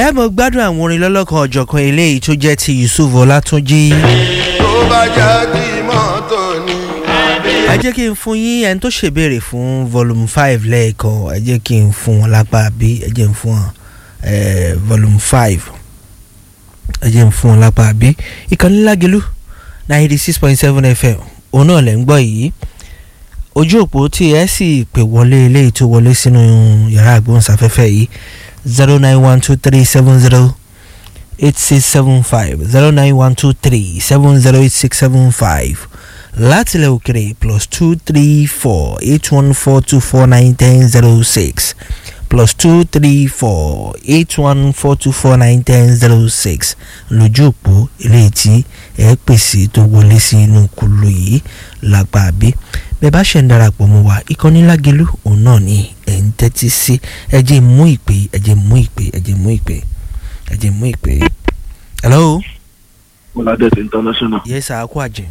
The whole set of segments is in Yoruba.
ẹ mọ̀ gbádùn àwọn orin lọ́lọ́kan ọ̀jọ̀kan eléyìí tó jẹ́ ti Yusuf Ọlátúnjí. tó bá jáde mọ́tò ni. ẹ jẹ́ kí n fún yín ẹni tó ṣèbéèrè fún volume five lẹ́ẹ̀kan ẹ jẹ́ kí n fún wọn lápá bí ẹ jẹ́ n fún wọn eh, volume five ẹ jẹ́ n fún wọn lápá bí ìkànnì Lágelú ninety six point seven fm òun náà lẹ́ ń gbọ́ yìí ojú òpó tí ẹ sì pè wọlé eléyìí tó wọlé sínú yàrá àgbóhùnsáfẹ́fẹ́ yìí zero nine one two three seven zero eight six seven five zero nine one two three seven zero eight six seven five látilẹ̀ òkèrè plus two three four eight one four two four nine ten zero six plus two three four eight one four two four nine ten zero six lójú òpó eléyìí tí ẹ pèsè tó wọlé sí inú kulu yìí lápá bí bẹ́ẹ̀ bá ṣe ń darapọ̀ mọ́ wa ìkànnì Lágelú òun náà ni ẹ̀ ń tẹ́tí sí ẹ jẹ́ mú ìpè ẹ jẹ́ mú ìpè ẹ jẹ́ mú ìpè ẹ jẹ́ mú ìpè. hello. Bọ́ládẹ́sì international. yes sir akó àjẹ́.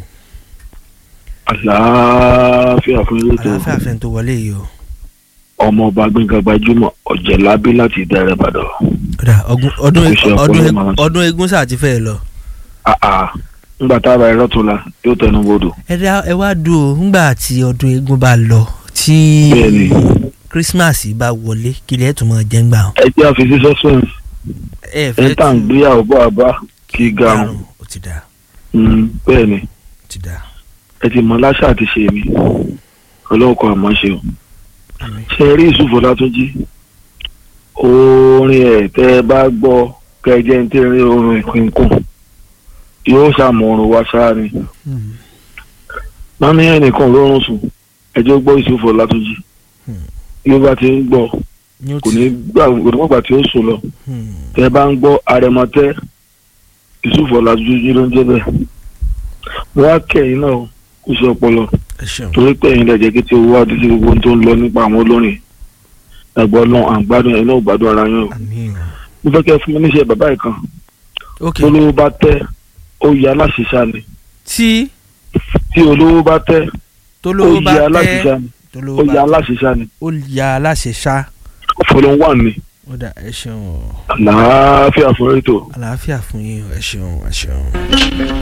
àlàáfíà fún ilé tó àlàáfíà fẹ́ tó wọlé yìí o. ọmọ ọba gbẹ̀ngà gbajúmọ̀ ọ̀jẹ̀lábí láti ìdẹ̀rẹ̀ ìbàdàn. Ọ̀dà, ọgún- ọdún Kò ṣe ọpọlọ ọdún máa ń sọ. ọdún eégún sáà ti fẹ́ lọ. àà ńgbà tára ẹ̀rọ tó la yóò tẹnu bodò. ẹ dá ẹ wá dùn ó ńgbà tí ọdún eégún bá lọ tí Bẹ́ẹ̀ni. Christmas bá wọlé kí lè tún máa jẹ́ ń gbà wọn. ẹ jẹ́ àfi sí suspense ẹ ẹ tà ń gbéyàwó bọ́ àbá kí garun. garun ó ti dá Mm, bẹ́ẹ̀ ni ó ti dá. ẹ ti mọ láṣà àti ṣe mi ọlọ́run kan àmọ́ ṣe o. Àmín. ṣe rí Yusuf Ọlátúnjí orin ẹ̀ tẹ́ ẹ bá gbọ́ kẹjẹ ń tẹ́rin orin ìpínkùn yóò ṣàmọ̀ràn wá sáà ni. Hmm. wọ́n ní ẹnìkan lórun sùn ẹjọ́ gbọ́ Yusuf Ọlátúnjí Hmm. yóò bá ti ń gbọ́ ní ó kò ti ní gbà kò ní gbàgbà tí ó sùn lọ Hmm. tẹ́ bá ń gbọ́ arẹmọtẹ́ Yusuf Ọlátúnjí ló ń jẹ́ bẹ́ẹ̀ wọ́n á kẹ́yìn náà kó ṣe ọpọlọ ẹ ṣeun torí pé ẹ̀yin lẹ́jẹ̀ kí tí owó àti sí gbogbo ohun tó ń lọ nípa àwọn olórin ẹ̀gbọ́n náà à ń gbádùn ẹ̀yin náà ò gbádùn ara yín o àmín o. mo fẹ́ kẹ́ fún mi níṣẹ́ bàbá yìí kan ok tó lówó bá tẹ́ ó yẹ aláṣìṣà ni tí tí olówó bá tẹ́ ó tolówó bá yẹ tẹ aláṣìṣà ni ó tolówó yẹ bá tẹ aláṣìṣà ni ó ya aláṣẹ ṣá fọlọ́n wà ní ó dà ẹ ṣeun o àlàáfíà fún ètò. àlàáfíà fún yín o ẹ ṣeun ẹ ṣeun.